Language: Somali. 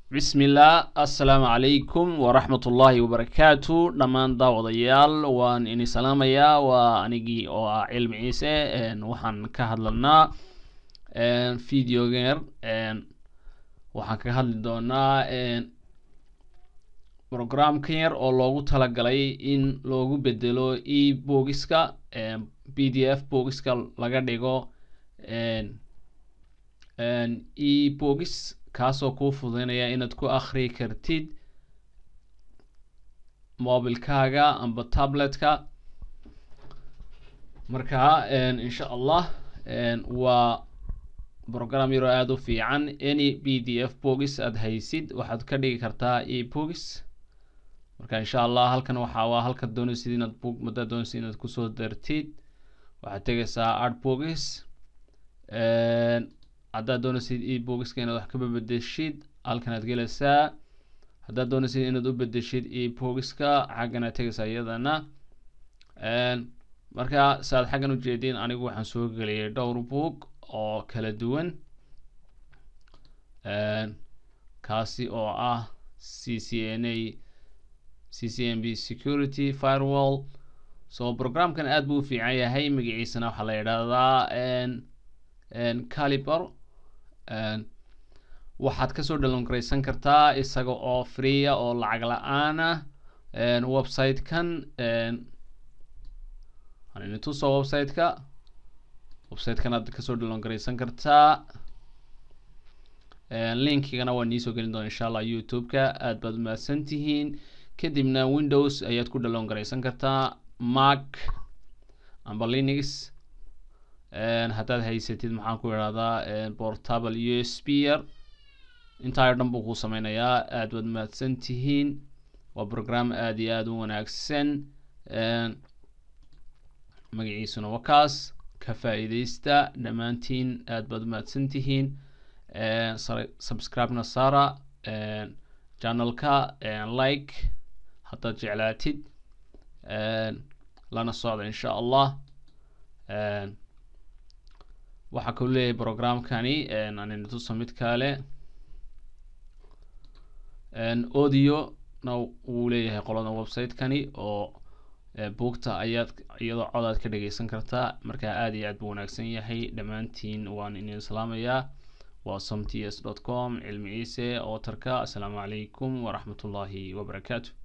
bismillaah assalaamu calaykum waraxmat ullaahi wabarakaatu dhammaan daawadayaal waan ini salaamayaa waa anigii oo ah cilmi ciise waxaan ka hadlanaa videogeer waxaan kaga hadli doonaa programkan yar oo loogu talagalay in loogu bedelo e bogiska b d f bogiska laga dhigo e bogis kaasoo kuu fududeynaya inaad ku akri kartid mobilkaaga amba tabletka marka insha allah waa program yaroo aada u fiican any b d f bogis aada haysid waxaad ka dhigi kartaa e bogis marka insha allah halkan waxa waa halkaad doonaysid inaad bog madaad doonaysid inaad kusoo dartid waxaad tegaysaa art bogis haddaad doonaysid e bogiska inaad wax ka bedeshid halkan aad gelaysaa haddaad doonaysid inaad u bedeshid e bogiska xaggan aad tegaysaa iyadana marka saaad xaggan ujeedin anigu waxaan soo geliyay dhowr boog oo kala duwan kaasi oo ah c c n a c c n b security firewall so programkan aada buu u fiican yahay magaciisana waxaa la yidhaahdaa caliber waxaad kasoo dhalongareysan kartaa isaga oo freeya oo lacag la-aana website-kan tuso website-ka website-kan aad kasoo dhalongareysan kartaa linkigana waa niisoo gelin doona insha allah youtube-ka aad baad umahadsan tihiin kadibna windows ayaad ku dhalongareysan kartaa mac amba linux haddaad haysatid maxaan ku idhahdaa portable u s b r intaa dhan buu kuu sameynayaa aad baad mahadsan tihiin waa program aada iyo aada u wanaagsan magaciisuna waa kaas ka faa-iideysta dhammaantiin aad baad umahadsan tihiin subscribe-na sara channelka like haddaad jeclaatid lana socda insha allah waxaa kau leeyahay programkani anina tusa mid kale audio na wuu leeyahay qolada website-kani oo buugta ayaad iyadoo codaad ka dhageysan kartaa marka aada iyo aad buu wanaagsan yahay dhammaantiin waan idin salaamayaa waa som t s dot com cilmi ciise ootarka assalaamu calaykum waraxmat ullaahi wabarakaatu